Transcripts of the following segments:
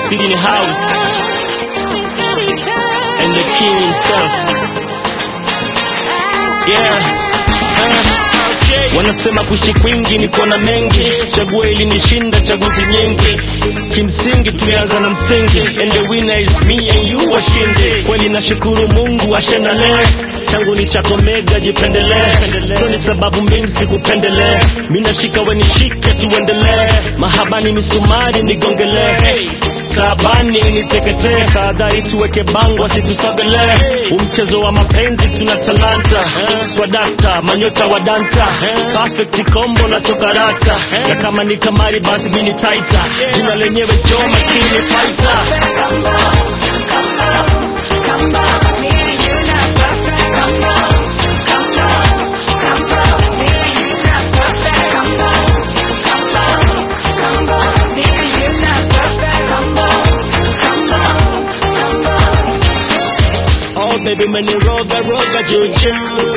City in the house and the king himself. Yeah. Uh. Wanasema kuishi kwingi ni kuona mengi, chaguo ili nishinda chaguzi nyingi. Kimsingi tumeanza na msingi, and the winner is me and you washinde. Kweli nashukuru Mungu ashendalee changu ni chako mega, jipendelee, so ni sababu mimi sikupendelee. Mimi nashika we nishike, tuendelee, mahabani misumari nigongelee Sabani niteketee, tahadhari tuweke bango asitusogelee. Umchezo wa mapenzi tuna talanta, swadakta manyota wa danta, perfect combo na sokarata, na kama ni kamari basi mini taita, jina lenyewe jo makini fighter. Oh baby umeniroga roga juju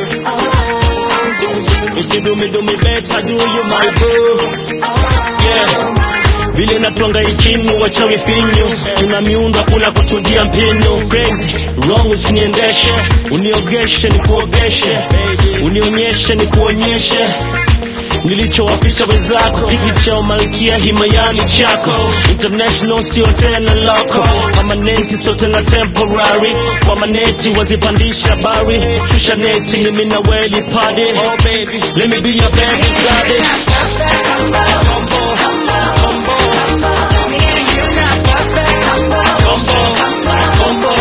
If you do me do me better do you my boo Yeah vile natwanga ikinu wachawi finyu tuna miundo hakuna kutungia mpinu crazy wrong usiniendeshe uniogeshe ni kuogeshe unionyeshe ni kuonyeshe nilichowaficha wenzako hiki cha malkia himayani chako international sio tena loko permanenti sio tena temporary kwa maneti wazipandisha bari shusha neti mimi na weli party oh baby let me be your baby daddy combo combo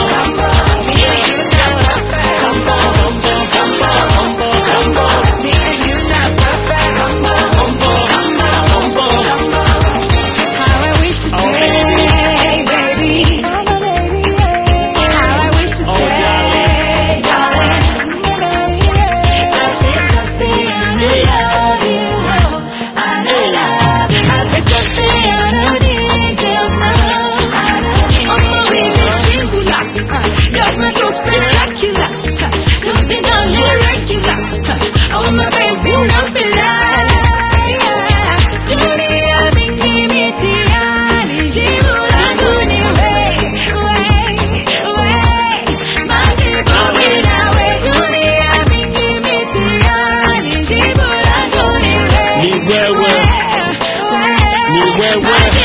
ni wewe ni wewe